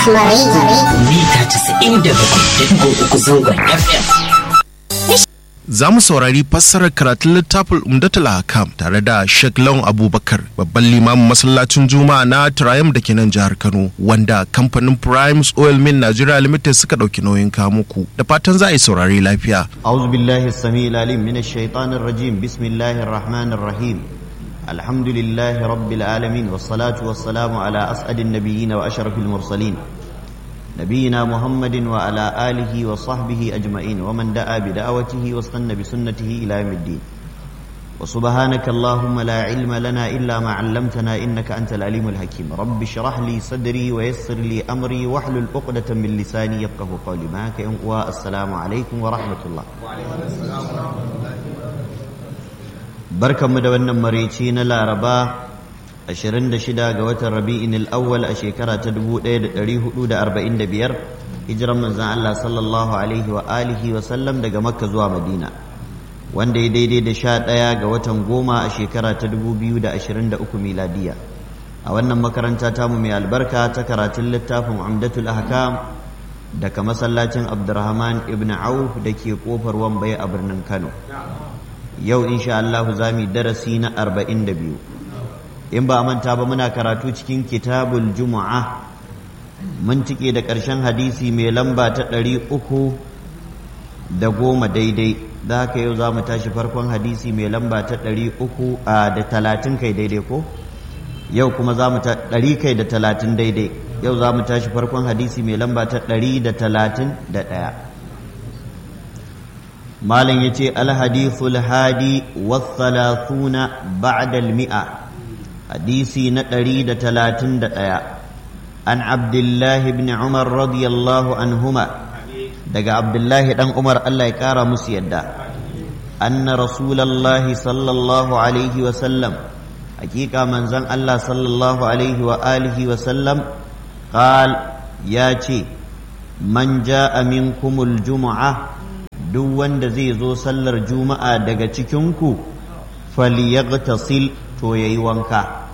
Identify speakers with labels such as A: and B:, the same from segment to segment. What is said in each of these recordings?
A: Rahma Radio.
B: mita 97.3 zangon FM.
C: Za mu saurari fassarar karatun littafin Umdatul Hakam tare da Sheikh Lawan Abubakar, babban limamin masallacin Juma'a na Triumph da ke nan jihar Kano, wanda kamfanin Primes Oil Mill Nigeria Limited suka ɗauki nauyin kamuku. Da fatan za a yi saurari lafiya.
D: أعوذ بالله السميع العليم من الشيطان الرجيم بسم الله الرحمن الرحيم الحمد لله رب العالمين والصلاة والسلام على أسعد النبيين وأشرف المرسلين نبينا محمد وعلى آله وصحبه أجمعين ومن دعا بدعوته واستنى بسنته إلى يوم الدين وسبحانك اللهم لا علم لنا إلا ما علمتنا إنك أنت العليم الحكيم رب اشرح لي صدري ويسر لي أمري واحلل عقدة من لساني يفقه قولي معك والسلام عليكم ورحمة الله barkanmu da wannan maraici na laraba 26 ga watan rabi'in al'awwal a shekara ta 1445 hijiran manzan Allah sallallahu alaihi wa alihi wa sallam daga makka zuwa madina wanda ya daidai da sha ɗaya ga watan goma a shekara ta 2023 miladiya a wannan makaranta tamu mai albarka ta karatun littafin amdatul ahkam daga masallacin abdurrahman ibn auf da ke kofar wambai a birnin kano yau insha Allah za mu darasi na arba'in da biyu in ba manta ba muna karatu cikin kitabul juma'a mun tike da ƙarshen hadisi mai lamba ta ɗari uku da goma daidai da haka yau za mu tashi farkon hadisi mai lamba ta ɗari uku a da talatin kai daidai ko yau kuma za mu ta ɗari kai da talatin daidai yau za mu tashi farkon hadisi mai lamba ta ɗari da talatin da ɗaya malam ya ce alhadithul hadi wathalathuna ba'dal mi'a hadisi na ɗari da talatin da ɗaya an abdullahi ibn umar radiyallahu anhuma daga abdullahi ɗan umar allah ya ƙara musu yadda anna rasulallahi sallallahu alaihi wasallam hakika manzon allah sallallahu alaihi wa alihi wasallam qal ya ce man ja'a minkumul jumu'ah duk wanda zai zo sallar juma'a daga cikinku falyaghtasil to yayi wanka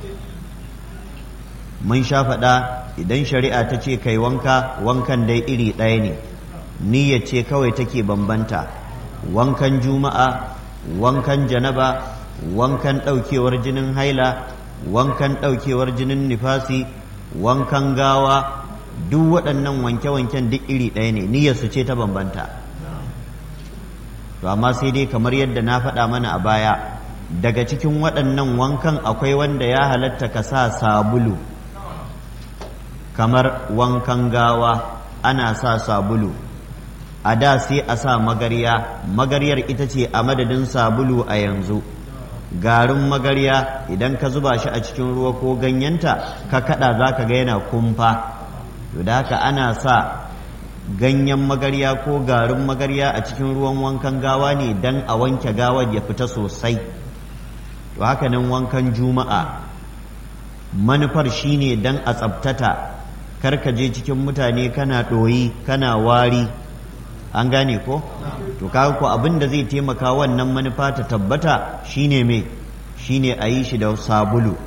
D: mun sha faɗa idan shari'a ta ce kai wanka wankan dai iri ɗaya ne niyya ce kawai take bambanta wankan juma'a wankan janaba wankan ɗaukewar jinin haila wankan ɗaukewar jinin nifasi wankan gawa duk waɗannan wanke-wanken duk iri ɗaya ne niyyarsu ce ta bambanta to amma sai dai kamar yadda na faɗa mana a baya daga cikin waɗannan wankan akwai wanda ya halatta ka sa sabulu kamar wankan gawa ana sa sabulu a da sai a sa magarya magaryar ita ce a madadin sabulu a yanzu garin magarya idan ka zuba shi a cikin ruwa ko ganyenta ka kada za ka ga yana kumfa to da haka ana sa ganyen magarya ko garin magarya a cikin ruwan wankan gawa ne don a wanke gawar ya fita sosai to haka nan wankan juma'a manufar shine don a tsabtata karka je cikin mutane kana ɗoyi kana wari an gane ko to kaga ko abin da zai taimaka wannan manufa ta tabbata shine me shine a yi shi da sabulu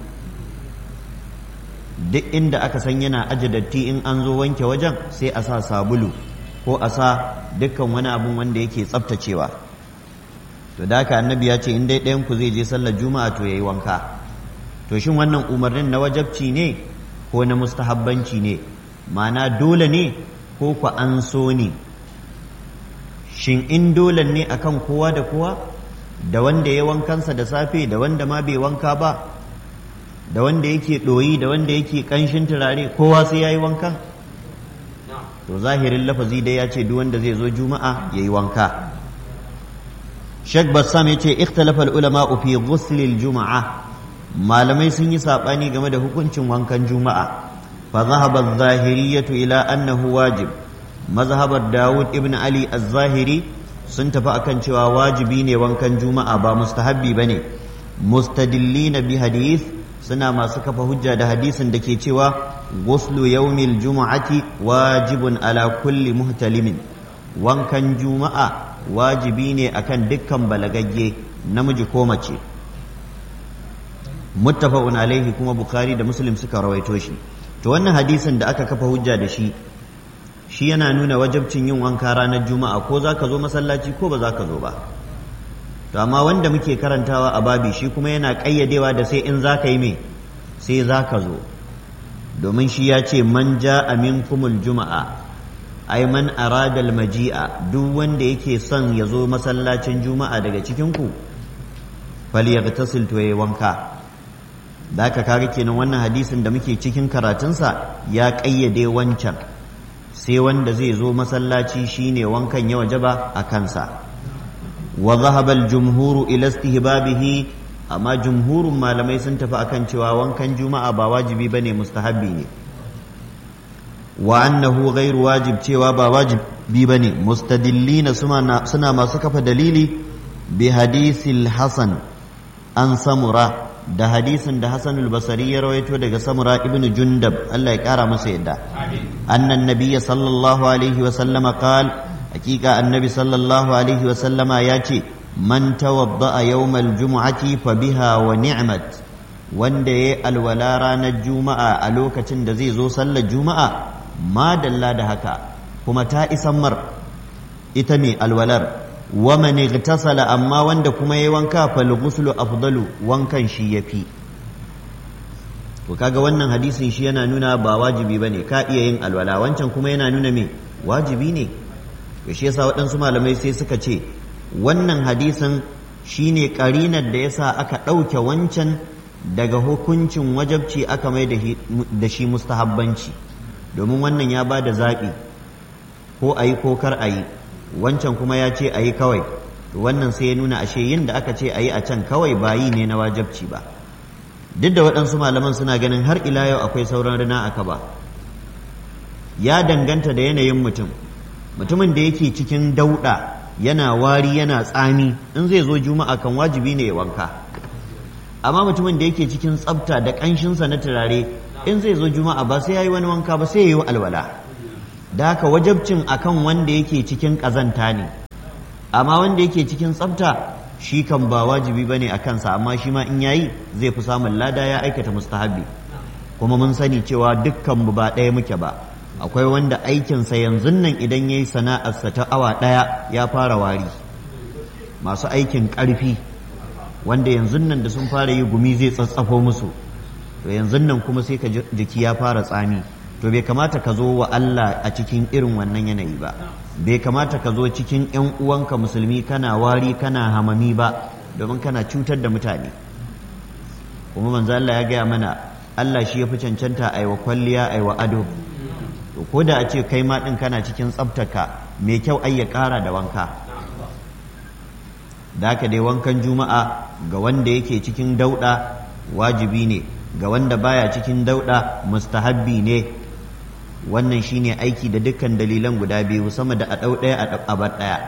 D: duk inda aka san yana aje datti in an zo wanke wajen sai a sa sabulu ko a sa dukkan wani abun wanda yake tsaftacewa to da haka annabi ya ce in dai ɗayan ku zai je sallar juma'a to yayi wanka to shin wannan umarnin na wajabci ne ko na mustahabbanci ne ma'ana dole ne ko ku an so ne shin in dole ne akan kowa da kowa da wanda ya wankansa da safe da wanda ma bai wanka ba da wanda yake ɗoyi da wanda yake ƙanshin turare kowa sai ya yi wanka to zahirin lafazi dai ya ce duk wanda zai zo juma'a ya yi wanka shek bassam ya ce ikhtalafa ulama fi ghuslil juma'a malamai sun yi saɓani game da hukuncin wankan juma'a fa zahaba zahiriyatu ila annahu wajib mazhabar dawud ibn ali az-zahiri sun tafi akan cewa wajibi ne wankan juma'a ba mustahabbi bane mustadillina bi hadith suna masu kafa hujja da hadisin da ke cewa guslu yaumil juma'ati wajibun ala kulli muhtalimin wankan juma'a wajibi ne akan dukkan balagagge namiji ko mace muttafaqun alaihi kuma bukhari da muslim suka rawaito shi to wannan hadisin da aka kafa hujja da shi shi yana nuna wajabcin yin wanka ranar juma'a ko za ka zo masallaci ko ba za ka zo ba to amma wanda muke karantawa a babi shi kuma yana ƙayyadewa da sai in za ka yi me sai za ka zo domin shi ya ce man ja aminkumul juma'a ai man aradal maji'a duk wanda yake son ya zo masallacin juma'a daga cikinku falyaghtasil to yayi wanka da aka kaga kenan wannan hadisin da muke cikin karatunsa ya ƙayyade wancan sai wanda zai zo masallaci shine wankan ya wajaba a kansa wa dhahaba al-jumhuru ila istihbabihi amma jumhurun malamai sun tafi akan cewa wankan juma'a ba wajibi bane mustahabbi ne wa annahu ghairu wajib cewa ba wajibi bane mustadillina suna masu kafa dalili bi hadisil hasan an samura da hadisin da Hassan al-Basri ya rawaito daga Samura ibn Jundab Allah ya kara masa yadda annan nabiyya sallallahu alaihi wa sallama qal hakika annabi sallallahu alaihi wa sallama ya ce man tawadda'a yawmal jumu'ati fa biha wa ni'mat wanda yayi alwala ranar juma'a a lokacin da zai zo sallar juma'a ma dalla da haka kuma ta isan mar ita ne alwalar wa man igtasala amma wanda kuma yayi wanka fal ghuslu afdalu wankan shi yafi to kaga wannan hadisin shi yana nuna ba wajibi bane ka iya yin alwala wancan kuma yana nuna me wajibi ne to shi yasa waɗansu malamai sai suka ce wannan hadisin shine karinar da yasa aka ɗauke wancan daga hukuncin wajabci aka mai da shi mustahabbanci domin wannan ya ba da zaɓi ko a yi ko kar a yi wancan kuma ya ce a yi kawai to wannan sai ya nuna ashe yin da aka ce a yi a can kawai ba yi ne na wajabci ba duk da waɗansu malaman suna ganin har ila yau akwai sauran rina aka ba ya danganta da yanayin mutum mutumin da yake cikin dauɗa yana wari yana tsami in zai zo juma'a kan wajibi ne ya wanka amma mutumin da yake cikin tsafta da ƙanshinsa na turare in zai zo juma'a ba sai ya yi wani wanka ba sai ya yi alwala da haka wajabcin akan wanda yake cikin ƙazanta ne amma wanda yake cikin tsafta shi kan ba wajibi bane a kansa amma shi ma in yayi zai fi samun lada ya aikata mustahabi kuma mun sani cewa dukkan mu ba ɗaya muke ba akwai wanda aikinsa yanzu nan idan yayi sana'arsa ta awa ɗaya ya fara wari masu aikin ƙarfi wanda yanzu nan da sun fara yi gumi zai tsatsafo musu to yanzu nan kuma sai ka jiki ya fara tsami to bai kamata ka zo wa Allah a cikin irin wannan yanayi ba bai kamata ka zo cikin ‘yan uwanka musulmi kana wari kana hamami ba domin kana cutar da mutane kuma manzo Allah ya gaya mana Allah shi ya fi cancanta a wa kwalliya a wa ado to ko da a ce kai ma ɗin kana cikin tsabtaka mai kyau ai ya ƙara da wanka da haka dai wankan juma'a ga wanda yake cikin dauɗa wajibi ne ga wanda baya cikin dauɗa mustahabbi ne wannan shine aiki da dukkan dalilan guda biyu sama da a ɗau ɗaya a bar ɗaya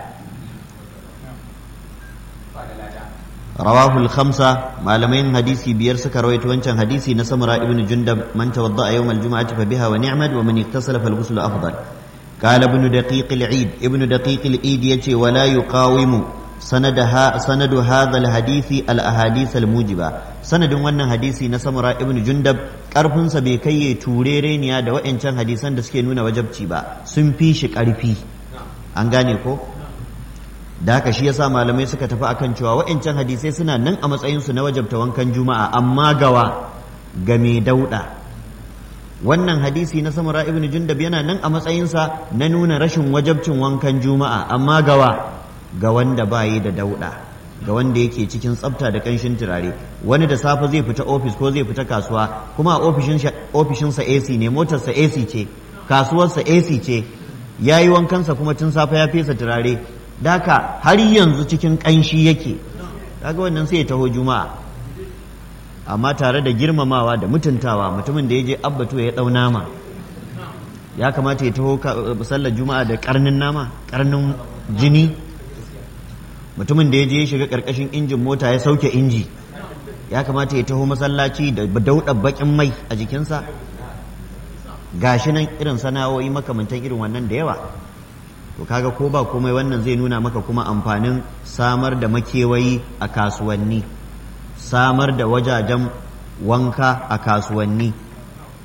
D: rawahul khamsa malamai hadisi biyar suka rawaito wancan hadisi na samura ibn jundab man tawadda a yawmal juma'ati fa biha wa ni'mat wa man iktasala fal ghusl afdal قال ابن دقيق العيد ابن دقيق العيد يتي ولا يقاوم سند ها سند هذا الحديث الاحاديث الموجبه سند wannan hadisi na samura ibn jundab karfin sa bai kai turereniya da wa'ancan hadisan da suke nuna wajabci ba sun fi shi karfi an gane ko da haka shi yasa malamai suka tafi akan cewa wa'ancan hadisai suna nan a matsayin su na wajabta wankan juma'a amma gawa ga mai dauda wannan hadisi na samura ibn jundab yana nan a matsayinsa na nuna rashin wajabcin wankan juma'a amma gawa ga wanda bayi da dauɗa ga wanda yake cikin tsafta da ƙanshin turare wani da safe zai fita ofis ko zai fita kasuwa kuma a ofishinsa AC ne motarsa AC ce kasuwarsa AC ce ya yi wankansa kuma tun safe ya fesa turare daka har yanzu cikin ƙanshi yake kaga wannan sai ya taho juma'a amma tare da girmamawa da mutuntawa mutumin da ya je abbatu ya ɗau nama ya kamata ya taho sallar juma'a da karnin nama karnin jini mutumin da ya je ya shiga karkashin injin mota ya sauke inji ya kamata ya taho masallaci da dauɗa bakin mai a jikinsa gashi nan irin sana'o'i makamantan irin wannan da yawa to kaga ko ba komai wannan zai nuna maka kuma amfanin samar da makewayi a kasuwanni samar da wajajen wanka a kasuwanni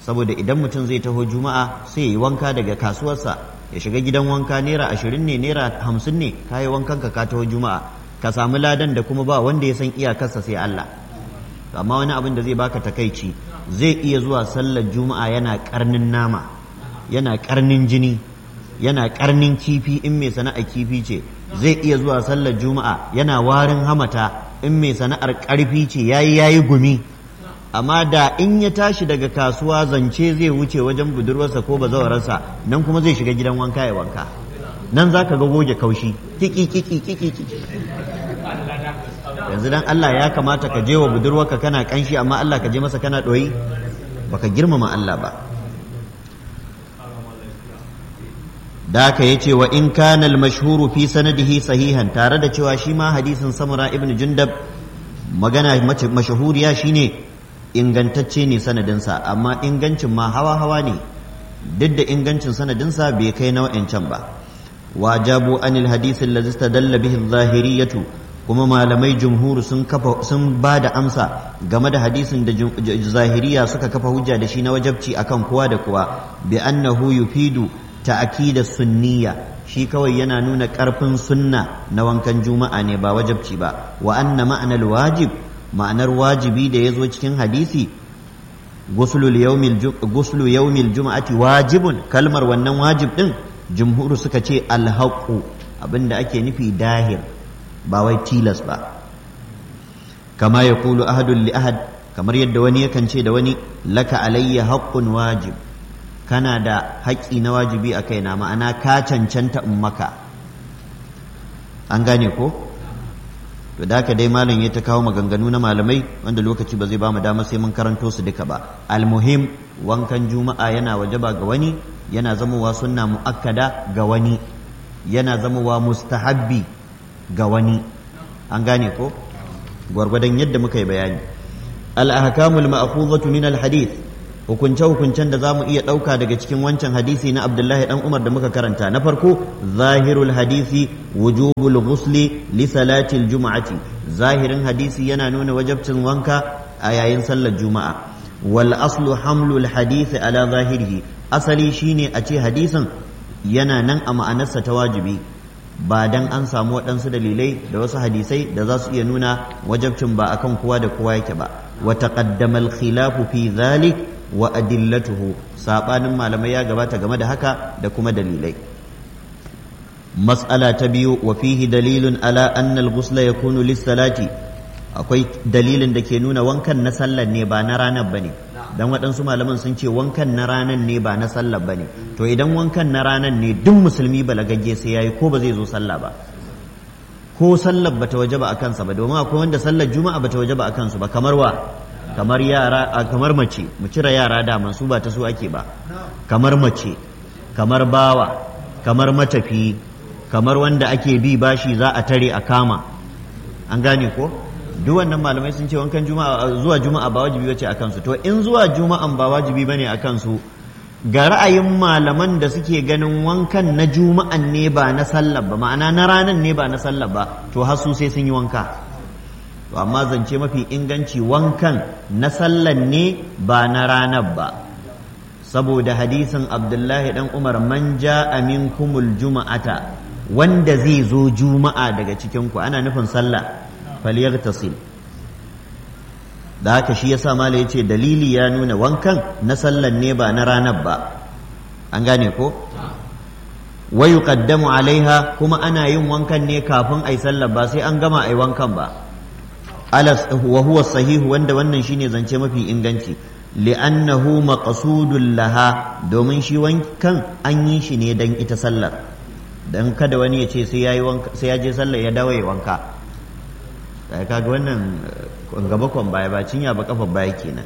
D: saboda idan mutum zai taho juma'a sai ya yi wanka daga kasuwarsa ya shiga gidan wanka naira ashirin ne naira hamsin ne ka yi wankan ka ka taho juma'a ka samu ladan da kuma ba wanda ya san iyakarsa sai Allah amma wani abin da zai baka takaici zai iya zuwa sallar juma'a yana karnin nama yana karnin jini yana karnin kifi in mai sana'a kifi ce zai iya zuwa sallar juma'a yana warin hamata in mai sana'ar karfi ce yayi yayi gumi amma da in ya tashi daga kasuwa zance zai wuce wajen budurwarsa ko bazawararsa nan kuma zai shiga gidan wanka ya wanka nan za ka ga goge kaushi kiki kiki kiki kiki yanzu dan Allah ya kamata ka je wa budurwarka kana kanshi amma Allah ka je masa kana ɗoyi baka girmama Allah ba da aka yace wa in kana al-mashhuru fi sanadihi sahihan tare da cewa shi ma hadisin samura ibn jundab magana mashahuriya shine ingantacce ne sanadinsa amma ingancin ma hawa hawa ne duk da ingancin sanadinsa bai kai nau'in can ba wajabu anil hadisin lazi istadalla bihi zahiriyatu kuma malamai jumhur sun kafa sun ba da amsa game da hadisin da zahiriya suka kafa hujja da shi na wajabci akan kowa da kowa bi annahu yufidu ta'kida sunniya shi kawai yana nuna karfin sunna na wankan juma'a ne ba wajabci ba wa anna ma'anal wajib ma'anar wajibi da ya zo cikin hadisi guslu yaumil juma'ati wajibun kalmar wannan wajib din jumhuru suka ce alhaƙu abinda ake nufi dahir ba wai tilas ba kama ya kulu ahadun li ahad kamar yadda wani yakan ce da wani laka alayya haƙƙun wajib kana da haƙƙi na wajibi a kaina ma'ana ka cancanta in maka an gane ko to da haka dai malam ya ta kawo maganganu na malamai wanda lokaci ba zai ba mu dama sai mun karanto su duka ba almuhim wankan juma'a yana wajaba ga wani yana zamowa sunna muakkada ga wani yana zamowa mustahabbi ga wani an gane ko gwargwadon yadda muka yi bayani al-ahkamul ma'khudhatu min al-hadith hukunce-hukuncen da za mu iya ɗauka daga cikin wancan hadisi na abdullahi ɗan umar da muka karanta na farko zahirul hadisi wujubul ghusli li salatil juma'ati zahirin hadisi yana nuna wajabcin wanka a yayin sallar juma'a wal aslu hamlul hadisi ala zahirihi asali shine a ce hadisin yana nan a ma'anarsa ta wajibi ba dan an samu waɗansu dalilai da wasu hadisai da za su iya nuna wajabcin ba akan kowa da kowa yake ba wa taqaddama al khilafu fi dhalik wa adillatuhu sabanin malamai ya gabata game da haka da kuma dalilai mas'ala ta biyu wa fihi dalilun ala anna al-ghusla yakunu lis-salati akwai dalilin da ke nuna wankan na sallar ne ba na ranar bane dan waɗansu malaman sun ce wankan na ranar ne ba na sallar bane to idan wankan na ranar ne duk musulmi balagagge sai yayi ko ba zai zo sallah ba ko sallar bata wajaba a kansa ba domin akwai wanda sallar juma'a bata wajaba a kansu ba kamar wa kamar yara a kamar mace mu cire yara da su ba ta su ake ba kamar mace kamar bawa kamar matafi kamar wanda ake bi bashi za a tare a kama an gane ko duk wannan malamai sun ce wankan juma'a zuwa juma'a ba wajibi bace akan su to in zuwa juma'an ba wajibi bane akan su ga ra'ayin malaman da suke ganin wankan na juma'an ne ba na sallar ba ma'ana na ranan ne ba na sallar ba to har su sai sun yi wanka to amma zance mafi inganci wankan na sallan ne ba na ranar ba saboda hadisin abdullahi dan umar man ja'a minkumul juma'ata wanda zai zo juma'a daga cikin ku ana nufin sallah falyaghtasil da haka shi yasa mala yace dalili ya nuna wankan na sallan ne ba na ranar ba an gane ko wa yuqaddamu alaiha kuma ana yin wankan ne kafin ai sallar ba sai an gama ai wankan ba alas wa huwa sahihu wanda wannan shine zance mafi inganci li'annahu maqsudun laha domin shi wankan an yi shi ne dan ita sallar dan kada wani ya ce sai yayi wanka sai ya je sallar ya dawo ya wanka kai kaga wannan gaba kon baya ba cinya ba kafa baya kenan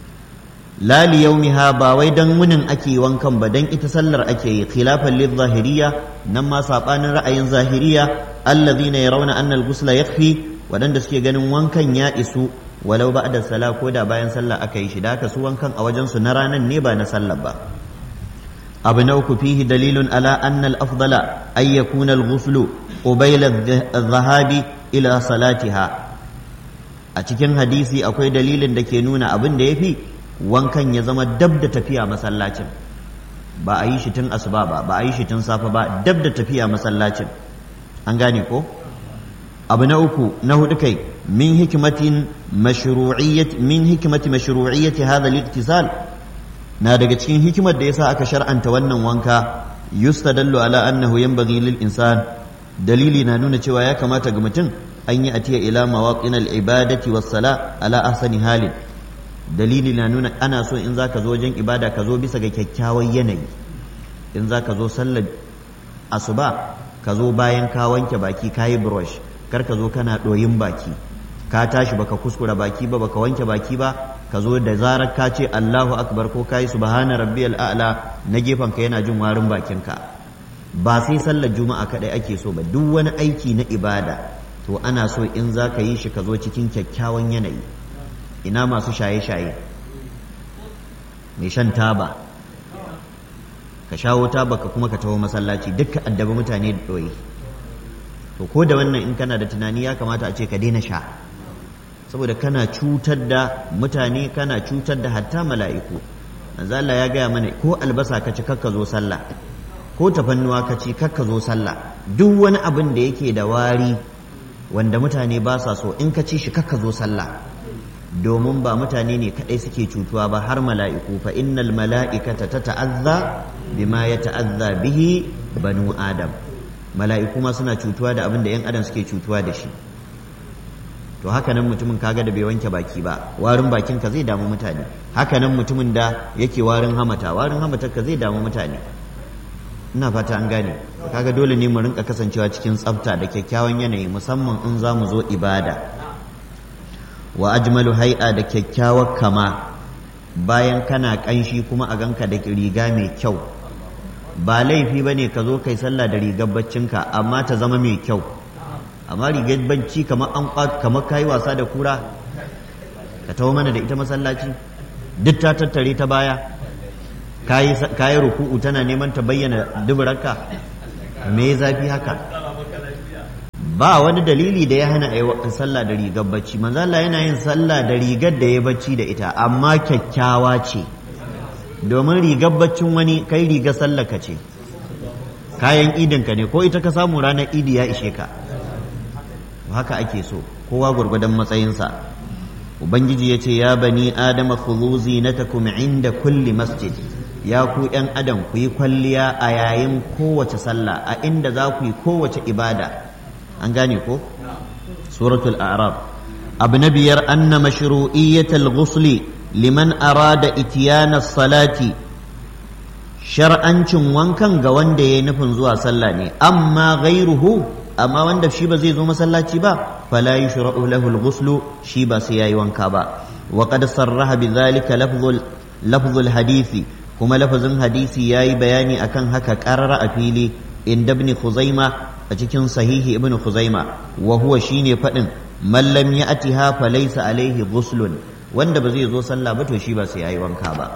D: la li yawmiha ba wai dan munin ake wankan ba dan ita sallar ake yi khilafan lil zahiriya nan ma sabanin ra'ayin zahiriya alladhina yarawna anna al-ghusla yakfi waɗanda suke ganin wankan ya isu walau ba da sala ko da bayan sallah aka yi shi da haka su wankan a wajensu na ranar ne ba na sallah ba abu na uku fihi dalilun ala anna al-afdala ay yakuna al-ghuslu qabila adh-dhahabi ila salatiha a cikin hadisi akwai dalilin da ke nuna abin da yafi wankan ya zama dab da tafiya masallacin ba a yi shi tun asuba ba ba a yi shi tun safe ba dab da tafiya masallacin an gane ko abu na uku na hudu kai min hikimatin mashru'iyyat min hikimati mashru'iyyati hadha al-iktisal na daga cikin hikimar da yasa aka shar'anta wannan wanka yustadallu ala annahu yanbaghi lil insan dalili na nuna cewa ya kamata ga mutum an yi atiya ila mawaqin al-ibadati was sala ala ahsani halin dalili na nuna ana so in zaka zo wajen ibada ka zo bisa ga kyakkyawan yanayi in zaka zo sallar asuba ka zo bayan ka wanke baki ka yi brush kar ka zo kana ɗoyin baki ka tashi baka kuskura baki ba baka wanke baki ba ka zo da zarar ka ce Allahu akbar ko kai subhana rabbiyal a'la na gefen ka yana jin warin bakinka ba sai sallar juma'a kadai ake so ba duk wani aiki na ibada to ana so in za ka yi shi ka zo cikin kyakkyawan yanayi ina masu shaye-shaye mai shan taba ka shawo taba ka kuma ka taho masallaci dukkan addabi mutane da ɗoyi to ko da wannan in kana da tunani ya kamata a ce ka daina sha saboda kana cutar da mutane kana cutar da hatta mala'iku manzo Allah ya gaya mana ko albasa ka ci kakka zo sallah ko tafannuwa ka ci kakka zo sallah duk wani abin da yake da wari wanda mutane ba sa so in ka ci shi kakka zo sallah domin ba mutane ne kadai suke cutuwa ba har mala'iku fa innal mala'ikata tata'azza bima yata'azza bihi banu adam mala'iku ma suna cutuwa da abin da yan adam suke cutuwa da shi to haka nan mutumin kaga da bai wanke baki ba warin bakin ka zai damu mutane haka nan mutumin da yake warin hamata warin hamatar ka zai damu mutane ina fata an gane kaga dole ne mu rinka kasancewa cikin tsafta da kyakkyawan yanayi musamman in za mu zo ibada wa ajmalu hai'a da kyakkyawar kama bayan kana kanshi kuma a ganka da riga mai kyau ba laifi ba ne ka zo kai sallah da rigar baccinka amma ta zama mai kyau amma rigar bacci kamar an kamar kayi wasa da kura ka taho mana da ita masallaci duk ta tattare ta baya kayi ruku'u tana neman ta bayyana duburarka me zafi haka ba wani dalili da ya hana a yi sallah da rigar bacci manzo Allah yana yin sallah da rigar da ya bacci da ita amma kyakkyawa ce domin rigar baccin wani kai rigar sallah ka ce kayan idinka ne ko ita ka samu ranar idi ya ishe ka haka ake so kowa gwargwadon matsayinsa ubangiji ya ce ya bani adama khudhu zinatakum inda kulli masjid ya ku ‘yan adam ku yi kwalliya a yayin kowace sallah a inda za ku yi kowace ibada an gane ko suratul a'raf abu na biyar anna mashru'iyyatal ghusli liman arada itiyana salati shar'ancin wankan ga wanda ya yi nufin zuwa sallah ne amma ghairuhu amma wanda shi ba zai zo masallaci ba fala yushra'u lahu al-ghuslu shi ba sai yayi wanka ba wa qad sarraha bidhalika lafzul lafzul hadisi kuma lafazin hadisi yayi bayani akan haka qarara a fili inda ibn khuzaima a cikin sahihi ibn khuzaima wa huwa shine fadin man lam ya'tiha falaysa alaihi ghuslun wanda ba zai zo sallah ba to shi ba sai yayi wanka ba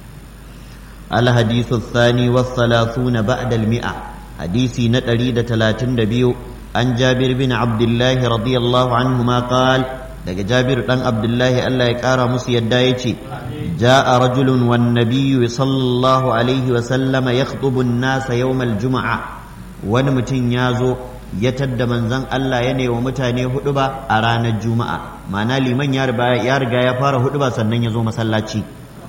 D: al hadithu thani wa thalathuna ba'da al mi'a hadisi na 132 an jabir bin abdullah radiyallahu anhu ma qala daga jabir dan abdullahi Allah ya kara musu yadda yace ja'a rajulun wan nabiyyu sallallahu alaihi wa sallama yakhutubu an-nasa yawm al-jum'a wani mutum ya zo ya tadda manzon Allah ya wa mutane hudu ba a ranar juma'a ma'ana liman ya riga ya fara hudu ba sannan ya zo masallaci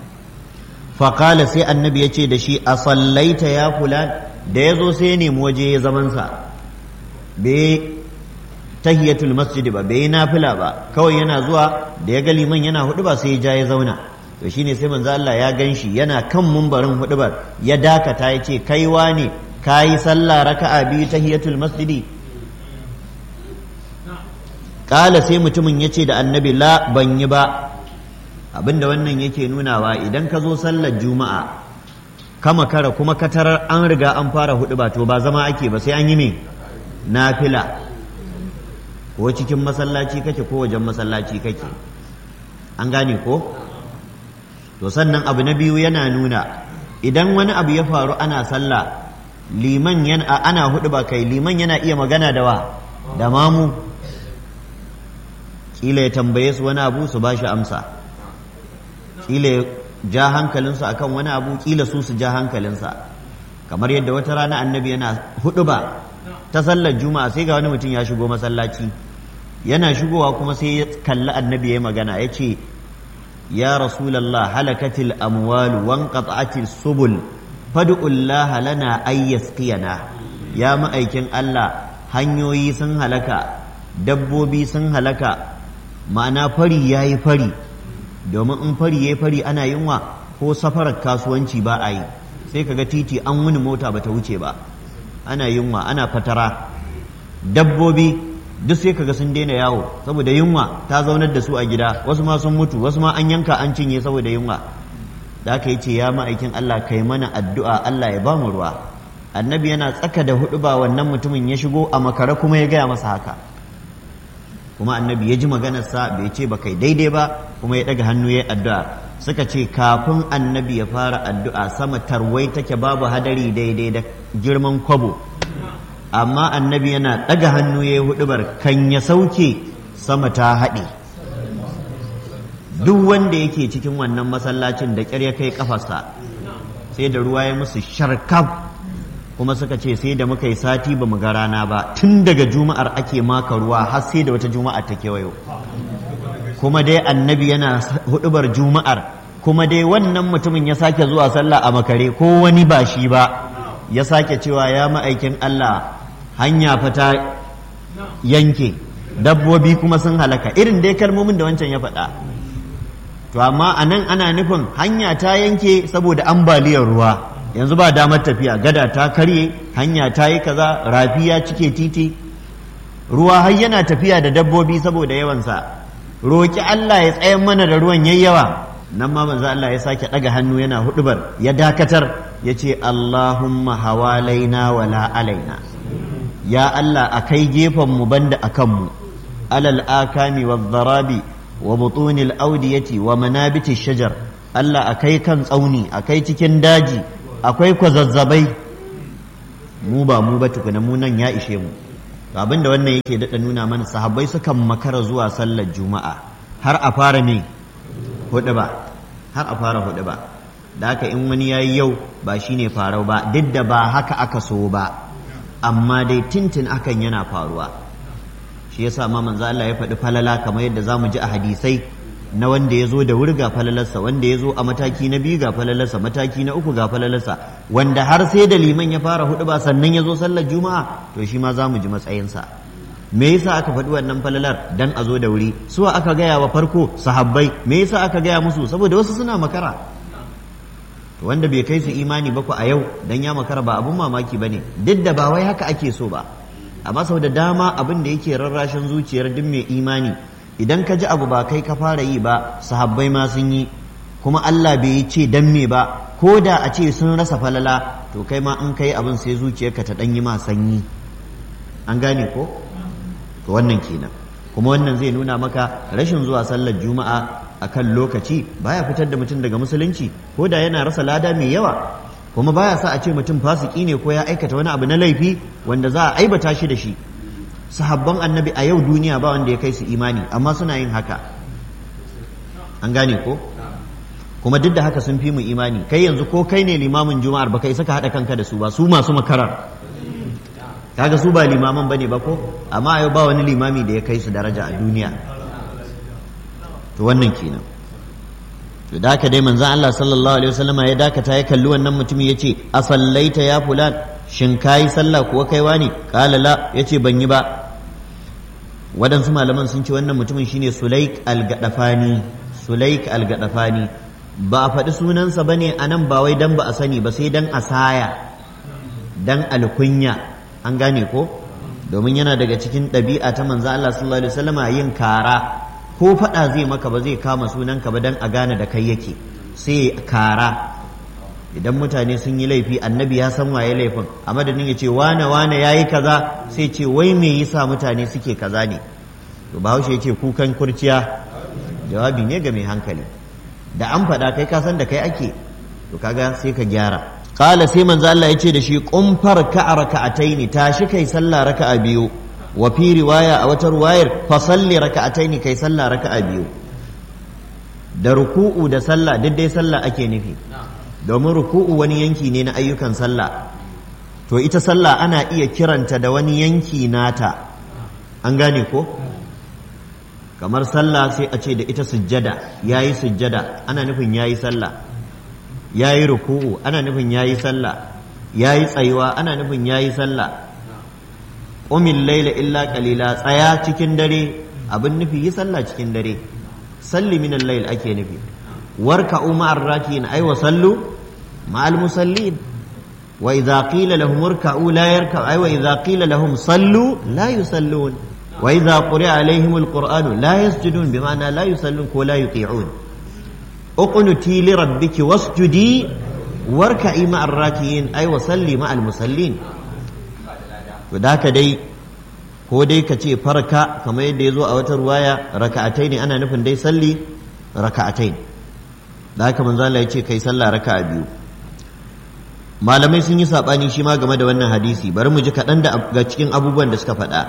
D: faƙala sai annabi ya ce da shi a sallaita ya fulan da ya zo sai ya nemi waje ya zamansa bai tahiyatul masjid ba bai nafila ba kawai yana zuwa da ya ga liman yana hudu ba sai ya ja ya zauna to shine sai manzo Allah ya ganshi yana kan mumbarin hudubar ya dakata ya ce kaiwa ne kayi sallah raka'a biyu tahiyatul masjidi kala sai mutumin ya ce da annabi la ban yi ba abinda wannan yake nunawa idan ka zo sallar juma'a kama kara kuma ka tarar an riga an fara hudu ba to ba zama ake ba sai an yi me nafila ko cikin masallaci kake ko wajen masallaci kake an gane ko to sannan abu na biyu yana nuna idan wani abu ya faru ana sallah liman yana ana hudu ba kai liman yana iya magana da wa da mamu kila ya tambaye su wani abu su bashi amsa kila ja hankalinsu akan wani abu kila su su ja hankalinsa kamar yadda wata rana annabi yana hudu ba ta sallar juma'a sai ga wani mutum ya shigo masallaci yana shigowa kuma sai ya kalli annabi ya magana ya ce ya rasulallah halakatil amwalu wan qat'atil subul fad'ullaha lana ay yasqiyana ya ma'aikin Allah hanyoyi sun halaka dabbobi sun halaka ma'ana fari yayi fari domin in fari yayi fari ana yunwa ko safarar kasuwanci ba a yi sai kaga titi an wuni mota bata wuce ba ana yunwa ana fatara dabbobi duk sai kaga sun daina yawo saboda yunwa ta zaunar da su a gida wasu ma sun mutu wasu ma an yanka an cinye saboda yunwa da aka yi ce ya ma'aikin Allah kai mana addu'a Allah ya bamu ruwa annabi yana tsaka da hudu ba wannan mutumin ya shigo a makare kuma ya gaya masa haka kuma annabi ya ji maganarsa bai ce ba kai daidai ba kuma ya daga hannu ya addu'a suka ce kafin annabi ya fara addu'a sama tarwai take babu hadari daidai da girman kwabo amma annabi yana ɗaga hannu ya yi hudubar kan ya sauke sama ta haɗe duk wanda yake cikin wannan masallacin da ƙyar ya kai ƙafarsa sai da ruwa ya musu sharkaf kuma suka ce sai da muka yi sati ba mu ga rana ba tun daga juma'ar ake maka ruwa har sai da wata juma'a ta kewayo kuma dai annabi yana hudubar juma'ar kuma dai wannan mutumin ya sake zuwa sallah a makare ko wani ba shi ba ya sake cewa ya ma'aikin Allah hanya fata yanke dabbobi kuma sun halaka irin dai kalmomin da wancan ya faɗa to amma a nan ana nufin hanya ta yanke saboda ambaliyar ruwa yanzu ba damar tafiya gada ta karye hanya ta yi kaza rafi ya cike titi ruwa har yana tafiya da dabbobi saboda yawansa roƙi Allah ya tsayan mana da ruwan yayyawa nan ma manzo Allah ya sake ɗaga hannu yana hudubar ya dakatar ya ce Allahumma hawalaina wala alaina ya Allah a kai gefenmu banda a kanmu alal akami wa zarabi wa butunil audiyati wa manabiti shajar Allah a kai kan tsauni a kai cikin daji akwai kwazazzabai mu ba mu ba tukuna mu nan ya ishe mu to abinda wannan yake daɗa nuna mana sahabbai sukan makara zuwa sallar juma'a har a fara me hudu ba har a fara hudu ba da haka in wani yayi yau ba shine farau ba duk da ba haka aka so ba amma dai tintin akan yana faruwa shi yasa ma manzo Allah ya faɗi falala kamar yadda zamu ji a hadisai na wanda ya zo da wuri ga falalarsa wanda ya zo a mataki na biyu ga falalarsa mataki na uku ga falalarsa wanda har sai da liman ya fara hudu ba sannan ya zo sallar juma'a to shi ma za mu ji matsayinsa me yasa aka faɗi wannan falalar dan a zo da wuri suwa aka gaya wa farko sahabbai me yasa aka gaya musu saboda wasu suna makara wanda bai kai su imani ba ku a yau dan ya makara ba abun mamaki bane duk da ba wai haka ake so ba amma sau da dama abin da yake rarrashin zuciyar duk mai imani idan ka ji abu ba kai ka fara yi ba sahabbai ma sun yi kuma Allah bai ce dan me ba ko da a ce sun rasa falala to kai ma in kai abin sai zuciyarka ta dan yi ma sanyi an gane ko to wannan kenan kuma wannan zai nuna maka rashin zuwa sallar juma'a akan lokaci baya fitar da mutum daga musulunci ko da yana rasa lada mai yawa kuma baya sa a ce mutum fasiki ne ko ya aikata wani abu na laifi wanda za a aibata shi da shi sahabban annabi a yau duniya ba wanda ya kai su imani amma suna yin haka an gane ko kuma duk da haka sun fi mu imani kai yanzu ko kai ne limamin juma'ar ba kai saka haɗa kanka da su ba su masu makarar kaga su ba limaman bane ba ko amma a yau ba wani limami da ya kai su daraja a duniya to wannan kenan to da haka dai manzon Allah sallallahu alaihi wasallam ya dakata ya kalli wannan mutumin yace a sallaita ya fulan shin kayi sallah kuwa kaiwa ne qala la yace ban yi ba waɗansu malaman sun ce wannan mutumin shine Sulaik al-Gadafani Sulaik al-Gadafani ba a faɗi sunansa bane anan ba wai dan ba a sani ba sai dan asaya dan alkunya an gane ko domin yana daga cikin ɗabi'a ta manzo Allah sallallahu alaihi wasallama yin kara ko faɗa zai maka ba zai kama sunanka ba dan a gane da kai yake sai kara idan mutane sun yi laifi annabi ya san waye laifin a madadin ya ce wane wane ya yi kaza sai ce wai me yasa mutane suke kaza ne to bahaushe ya ce kukan kurciya jawabi ne ga mai hankali da an faɗa kai ka san da kai ake to kaga sai ka gyara kala sai manzo Allah ya ce da shi kumfar ka raka'ataini tashi kai sallah raka'a biyu wa fi riwaya a wata ruwayar fa salli raka'ataini kai sallah raka'a biyu da ruku'u da sallah duk dai sallah ake nufi domin ruku'u wani yanki ne na ayyukan sallah to ita sallah ana iya kiranta da wani yanki nata an gane ko kamar sallah sai a ce da ita sujjada yayi sujjada ana nufin yayi sallah yayi ruku'u ana nufin yayi sallah yayi tsayuwa ana nufin yayi sallah umil laila illa qalila tsaya cikin dare abin nufi yi sallah cikin dare salli min al-layl ake nufi warka'u ma'ar rakiin ay wa sallu ma'al musallin wa idza qila lahum irka'u la yarka'u ay wa idza qila lahum sallu la yusallun wa idza quri'a alaihim al-qur'anu la yasjudun bima'ana la yusallun ko la yuti'un uqnuti li rabbiki wasjudi warka'i ma'ar rakiin ay wa salli ma'al musallin to da haka dai ko dai ka ce farka kamar yadda ya zo a wata ruwaya raka'atai ne ana nufin dai salli raka'atai da haka manzo Allah ya ce kai sallah raka'a biyu malamai sun yi sabani shi ma game da wannan hadisi bari mu ji kaɗan daga cikin abubuwan da suka faɗa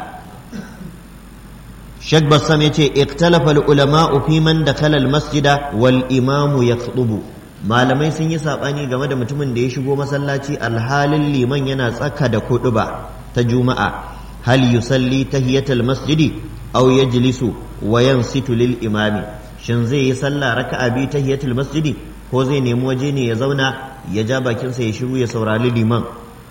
D: Sheikh Bassam ya ce iktalafa ulama fi man dakhala al-masjida wal imamu yakhutubu malamai sun yi sabani game da mutumin da ya shigo masallaci alhalin liman yana tsaka da kuɗuba ta juma'a hal yusalli tahiyatal masjidi aw yajlisu wa yansitu lil imami shin zai yi sallah raka'a bi tahiyatul masjidi ko zai nemi waje ne ya zauna ya ja bakinsa ya shiru ya saurari liman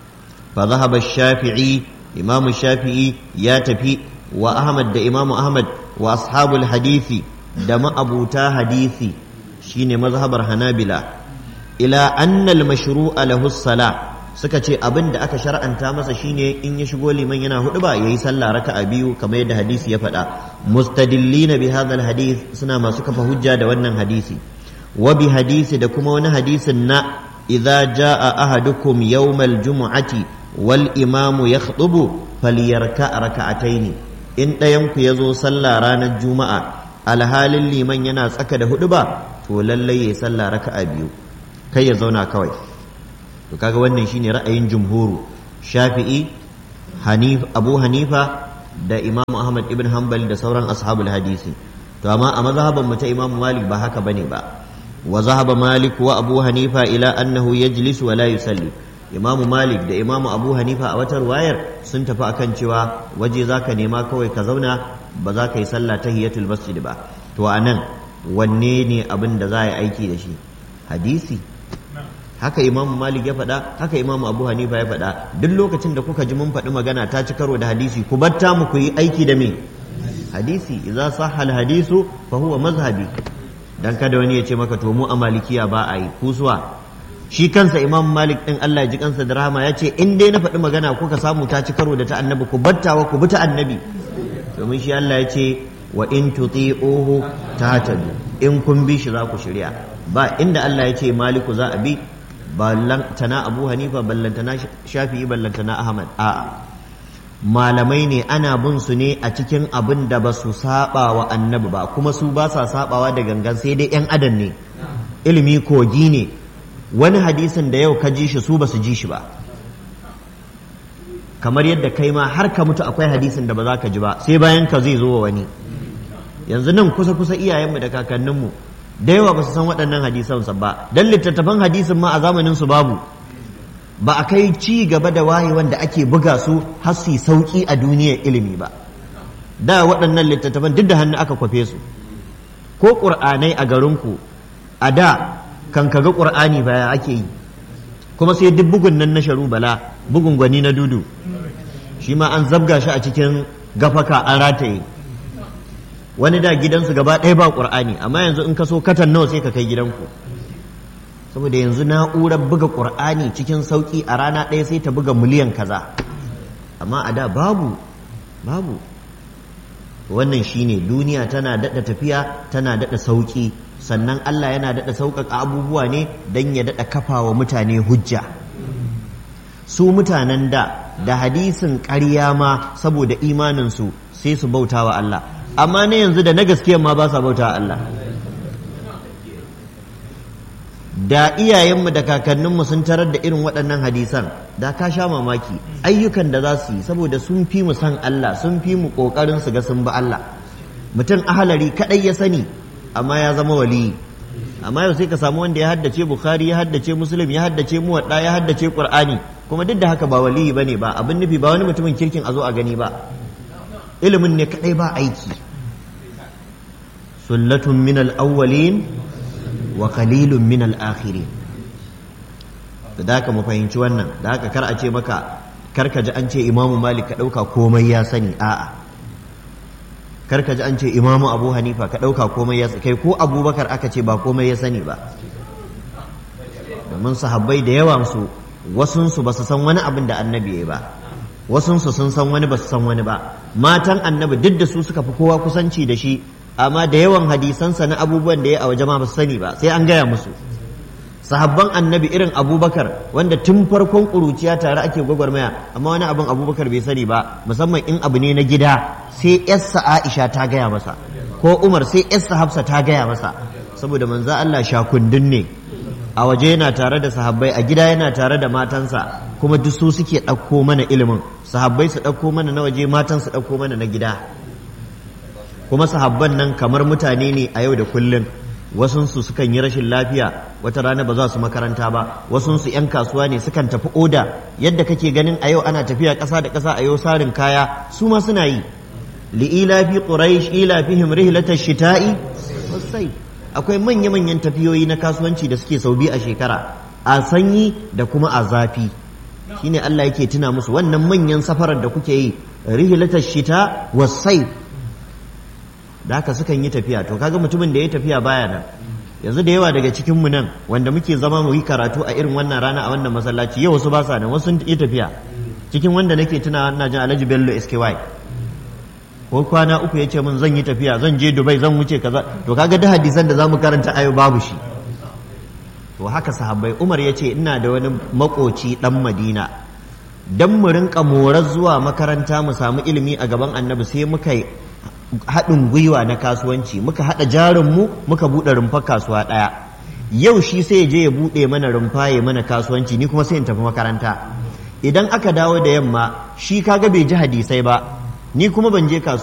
D: fa zahaba shafi'i imamu shafi'i ya tafi wa ahmad da imamu ahmad wa ashabul hadisi da ma'abuta hadisi shine mazhabar hanabila ila anna al mashru'a lahu salah suka ce abin da aka shar'anta masa shine in ya shigo liman yana hudu ba yayi sallah raka'a biyu kamar yadda hadisi ya faɗa mustadillina bi hadha hadith suna masu kafa hujja da wannan hadisi wa bi hadisi da kuma wani hadisin na idza jaa ahadukum yawmal jumu'ati wal imamu yakhutubu falyarka raka'ataini in ɗayan ku yazo sallah ranar juma'a alhalin liman yana tsaka da hudu ba to lallai yayi sallah raka'a biyu kai ya zauna kawai to kaga wannan shine ra'ayin jumhuru shafi'i hanif abu hanifa da imam ahmad ibn hanbal da sauran ashabul hadisi to amma a mazhaban mu ta imam malik ba haka bane ba wa zahaba malik wa abu hanifa ila annahu yajlisu wa la yusalli imam malik da imam abu hanifa a wata ruwayar sun tafi akan cewa waje zaka nema kawai ka zauna ba za ka yi sallah tahiyatul masjid ba to anan wanne ne abin da za a yi aiki da shi hadisi haka imam malik ya faɗa haka imam abu hanifa ya faɗa duk lokacin da kuka ji mun faɗi magana ta ci karo da hadisi ku batta mu ku yi aiki da me hadisi idza sahha al hadisu fa huwa mazhabi dan kada wani ya ce maka to mu a malikiya ba a yi kusuwa shi kansa imam malik din Allah ya ji kansa da rahama ya ce in dai na faɗi magana kuka samu ta ci karo da ta annabi ku battawa ku bi ta annabi domin shi Allah ya ce wa in tuti'uhu tahtadu in kun bi shi za ku shirya ba inda Allah ya ce maliku za a bi ballantana abu hanifa ballantana shafi'i ballantana ahmad a'a malamai ne ana bin su ne a cikin abin da ba su saba wa annabi ba kuma su ba sa sabawa da gangan sai dai yan adam ne ilimi kogi ne wani hadisin da yau ka ji shi su ba su ji shi ba kamar yadda kai ma har ka mutu akwai hadisin da ba za ka ji ba sai bayan ka zai zo wa wani yanzu nan kusa kusa iyayenmu da kakanninmu da yawa ba su san waɗannan hadisan ba dan littattafan hadisin ma a zamanin su babu ba a kai ci gaba da waye wanda ake buga su har su sauki a duniyar ilimi ba da waɗannan littattafan duk da hannu aka kwafe su ko ƙur'anai a garinku a da kan kaga ƙur'ani baya ake yi kuma sai duk bugun nan na sharu bala bugun gwani na dudu shi ma an zabga shi a cikin gafaka an rataye wani da gidansu gaba ɗaya ba ƙur'ani amma yanzu in ka so katan nawa sai ka kai gidanku saboda yanzu na'urar buga ƙur'ani cikin sauƙi a rana ɗaya sai ta buga miliyan kaza amma a da babu babu wannan shine duniya tana daɗa tafiya tana daɗa sauƙi sannan Allah yana daɗa sauƙaƙa abubuwa ne don ya daɗa kafa wa mutane hujja su mutanen da da hadisin ƙarya ma saboda imaninsu sai su bauta wa Allah amma na yanzu da na gaskiya ma ba sa bauta wa Allah da iyayenmu da kakanninmu sun tarar da irin waɗannan hadisan da ka sha mamaki ayyukan da za su yi saboda sun fi mu san Allah sun fi mu ƙoƙarin su ga sun bi Allah mutum ahalari kaɗai ya sani amma ya zama waliyi amma yau sai ka samu wanda ya haddace bukhari ya haddace muslim ya haddace muwadda ya haddace qur'ani kuma duk da haka ba waliyi bane ba abin nufi ba wani mutumin kirkin a zo a gani ba ilimin ne kadai ba aiki sullatun min al-awwalin wa qalilun min al-akhirin da haka mu fahimci wannan da haka kar a ce maka kar ka ji an ce imamu malik ka ɗauka komai ya sani a'a kar ka ji an ce imamu abu hanifa ka ɗauka komai ya kai ko abubakar aka ce ba komai ya sani ba domin sahabbai da yawan su wasunsu ba su san wani abin da annabi ya ba wasunsu sun san wani ba su san wani ba matan annabi duk da su suka fi kowa kusanci da shi amma da yawan hadisansa na abubuwan da ya a waje ma ba su sani ba sai an gaya musu sahabban annabi irin abubakar wanda tun farkon ƙuruciya tare ake gwagwarmaya amma wani abin abubakar bai sani ba musamman in abu ne na gida sai yarsa aisha ta gaya masa ko umar sai yarsa hafsa ta gaya masa saboda manzo Allah shakundun ne a waje yana tare da sahabbai a gida yana tare da matansa kuma duk su suke ɗauko mana ilimin sahabbai su ɗauko mana na waje matan su ɗauko mana na gida kuma sahabban nan kamar mutane ne a yau da kullum wasunsu sukan yi rashin lafiya wata rana ba za su makaranta ba wasunsu 'yan kasuwa ne sukan tafi oda yadda kake ganin a yau ana tafiya ƙasa da ƙasa a yau sarin kaya su ma suna yi li'ila fi quraish ila fihim rihlatash shita'i wasai akwai manya manyan tafiyoyi na kasuwanci da suke sau biyu a shekara a sanyi da kuma a zafi shine Allah yake tuna musu wannan manyan safarar da kuke yi rihlatash shita wasai da haka sukan yi tafiya to kaga mutumin da ya tafiya baya nan yanzu da yawa daga cikin mu nan wanda muke zama mu yi karatu a irin wannan rana a wannan masallaci yau wasu ba sa nan wasu sun yi tafiya cikin wanda nake tuna ina jin Alhaji Bello SKY ko kwana uku ya ce min zan yi tafiya zan je Dubai zan wuce kaza to kaga da hadisan da zamu karanta ayo babu shi to haka sahabbai Umar ya ce ina da wani makoci dan Madina dan mu rinka morar zuwa makaranta mu samu ilimi a gaban Annabi sai muka haɗin gwiwa na kasuwanci muka haɗa jarinmu muka buɗe rumfar kasuwa ɗaya yau shi sai ya je ya buɗe mana rumfa ya mana kasuwanci ni kuma sai in tafi makaranta idan aka dawo da yamma shi kaga bai ji hadisai ba ni kuma ban je kasuwa